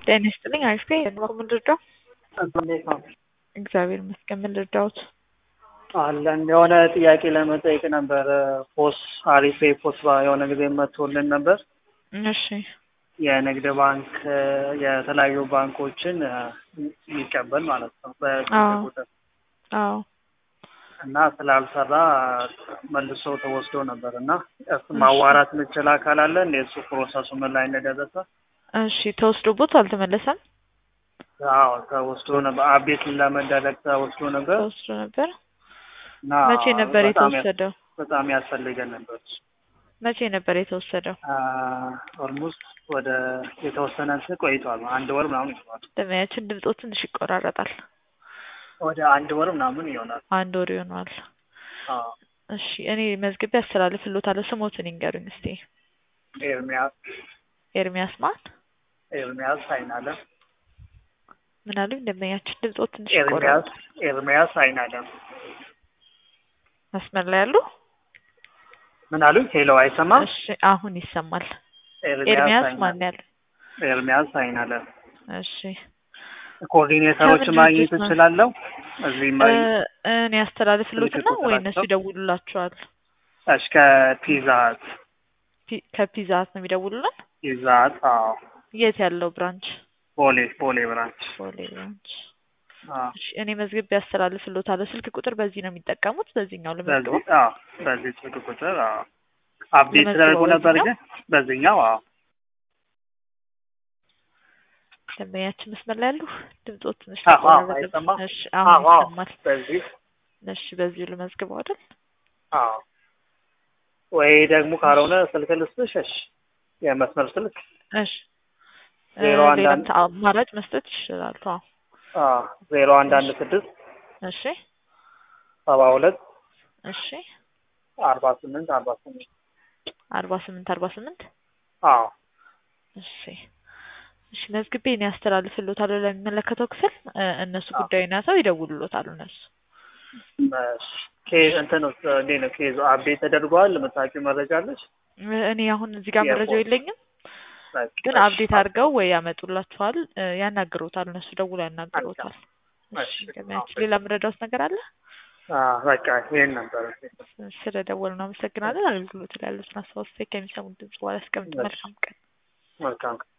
ጤና ይስጥልኝ። አሪፍ ነኝ። ምን ልርዳው? እንዴት ነው? እግዚአብሔር ይመስገን። ምን ልርዳዎት? አለን የሆነ ጥያቄ ለመጠየቅ ነበር። ፖስ አሪፍ ፖስ የሆነ ጊዜ መጥቶልን ነበር። እሺ የንግድ ባንክ የተለያዩ ባንኮችን የሚቀበል ማለት ነው በስልክ አዎ። ቁጥር አዎ እና ስላልሰራ መልሶ ተወስዶ ነበር እና እሱ ማዋራት የምችል አካል አለ እንደ እሱ ፕሮሰሱ ምን ላይ እንደደረሰ እሺ ተወስዶቦት አልተመለሰም? አዎ ተወስዶ ነበር። አቤት ለመደረግ ተወስዶ ነበር ተወስዶ ነበር። እና መቼ ነበር በጣም ያ- የተወሰደው? በጣም ያስፈልገን ነበር እሱ። መቼ ነበር የተወሰደው? ኦልሞስት ወደ የተወሰነ እንትን ቆይቷል። አንድ ወር ምናምን ይሆናል። ደመያችን ድምፆ ትንሽ ይቆራረጣል። ወደ አንድ ወር ምናምን ይሆናል። አንድ ወር ይሆነዋል። አዎ። እሺ እኔ መዝግቤ አስተላልፍልዎታለሁ። ስሞትን ይንገሩኝ እስቲ። ኤርሚያስ ኤርሚያስ ማን? ኤርሚያስ አይናለም ምን አሉኝ? ደመኛችን ድምፆ ትንሽ ኤርሚያስ ይቆራረጣል። ኤርሚያስ አይናለም መስመር ላይ ያሉ? ምን አሉኝ? ሄሎ አይሰማም? እሺ አሁን ይሰማል። ኤርሚያስ ማን አይናለም። ያሉ? ኤርሚያስ አይናለም እሺ ኮኦርዲኔተሮች ከምን ማግኘት ድርጅት ነው? እችላለሁ? እዚህ እ ማይ እኔ ያስተላልፍልዎትና ስልክ ወይ ቁጥራቸው? እነሱ ይደውሉላችኋል? እስከ ፒዛ ሀት ፒ- ከፒዛ ሀት ነው የሚደውሉልን? ፒዛ ሀት አዎ የት ያለው ብራንች? ቦሌ ቦሌ ብራንች ቦሌ ብራንች። አዎ እሺ እኔ መዝግቤ ያስተላልፍልዎታለሁ። ስልክ ቁጥር በዚህ ነው የሚጠቀሙት? በዚህኛው ልመዝግበው? በዚህ አዎ በዚህ ስልክ ቁጥር አዎ አፕዴት ልመዝግበው ተደርጎ ነበር በዚህኛው? ግን በዚህኛው አዎ ደንበኛችን መስመር ላይ ያሉ ድምፆ ትንሽ አዎ አዎ ተቆራረጠ። አይሰማም? እሺ አዎ አሁን አዎ ይሰማል። በዚህ እሺ በዚሁ ልመዝግበው አይደል? አዎ ወይ ደግሞ ካልሆነ ስልክ ልስጥሽ እሺ የመስመር ስልክ እሺ እ ዜሮ አንድ ሌላም አንድ ተ- አማራጭ መስጠት ይችላሉ። አዎ አዎ ዜሮ አንድ አንድ ስድስት እሺ ሰባ ሁለት እሺ አርባ ስምንት አርባ ስምንት አርባ ስምንት አርባ ስምንት አዎ እሺ እሺ መዝግቤ እኔ ያስተላልፍልዎታለሁ ለሚመለከተው ክፍል እ እነሱ አዎ ጉዳዩን ያዘው ይደውሉልዎታል እነሱ። እሺ ኬዝ እንትን ውስጥ እንዴት ነው ኬዙ አፕዴት ተደርጓል የምታውቂው መረጃ አለሽ እ እኔ አሁን እዚህ ጋር መረጃው የፖስት የለኝም፣ በቃ ግን እሺ አፕዴት አድርገው ወይ ያመጡላችኋል፣ እ ያናግሮታል፣ እነሱ ደውለው ያናግሮታል። እሺ እሺ አዎ ገበያችን ሌላ የምረዳዎት ነገር አለ? አዎ በቃ ይሄን ነበር ስለ ደወሉ እናመሰግናለን። አገልግሎት ላይ ያሉትን አስተያየት ከሚሰሙት ድምጽ በኋላ ያስቀምጡ። እሺ መልካም ቀን። መልካም